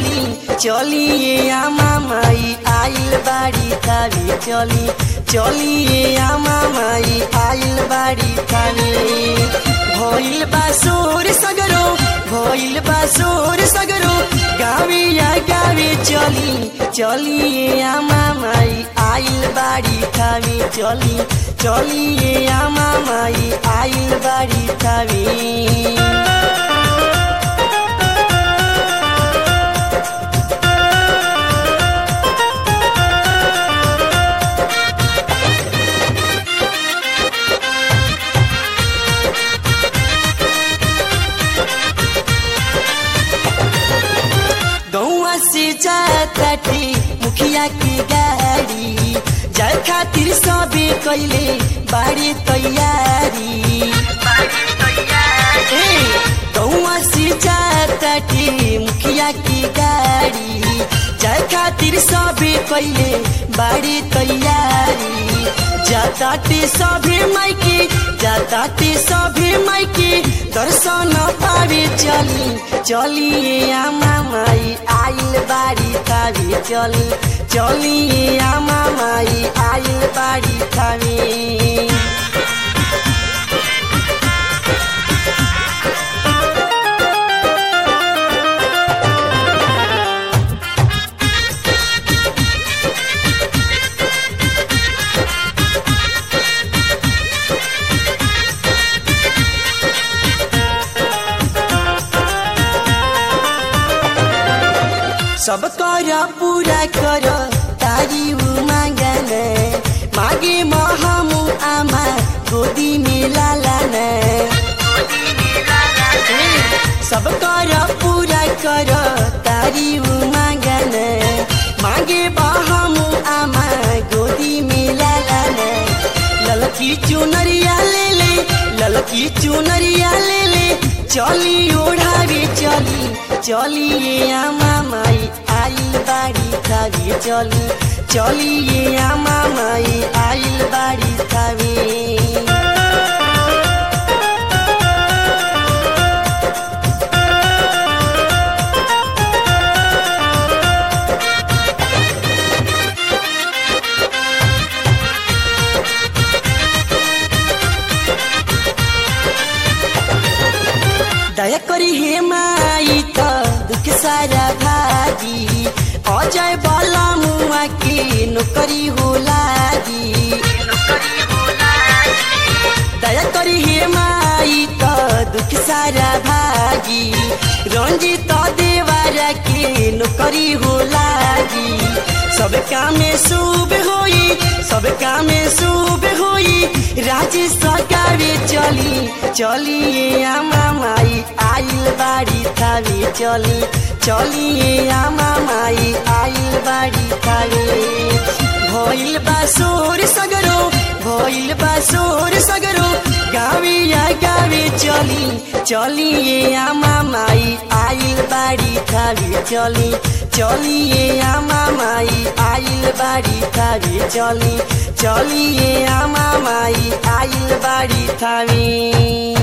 चली चलिए आमा माई आइल बाड़ी थावे चली चलिए आमा माई आइल बाड़ी थावे भइल बा सोर सगरो भइल बा सोर सगरो गावे या गावे चली चलिए आमा माई आइल बाड़ी थावे चली चलिए आमा माई आइल बाड़ी थावे गौआ से जाती मुखिया की गाड़ी जाए खातिर सबे कैले बाड़ी तैयारी ए, गौआ से जाती मुखिया की गाड़ी जाए खातिर सबे कैले बाड़ी तैयारी जाताते सभे माइके जाताते सभे माइके दर्शन पावे चली चलिए आमा माई आइल बाड़ी थावे चली चलिए आमा माई आइल बाड़ी थावे सब कर पूरा कर तारी मांगन मागे महमु आमा गोदी में लालन सब कर पूरा कर तारी मांगन मागे बहमु आमा गोदी में लालन ललकी चुनरिया ले ले ललकी चुनरिया ले ले चली ओढ़ावे चली चलिए आमा माई आइल बाड़ी थावे चली चलिए आमा माई आइल बाड़ी थावे दया करी हे माई त दुख सारा भागी अजय बला मुआ के नौकरी हो लागी दया करी हे माई त दुख सारा भागी रंजित देवारा के नौकरी हो लागी सब काम शुभ होई सब काम शुभ होई राजेश सरकारे चली चलिए आमा माई आइल बाड़ी थावे चली चलिए आमा माई आइल बाड़ी थावे भइल बा सोर सगरो भइल बा सोर सगरो गावे या गावे चली चलिए आमा माई आइल बाड़ी थावे चली चलिए आमा माई आइल बाड़ी थावे चली चलिए आमा माई आइल बाड़ी थावे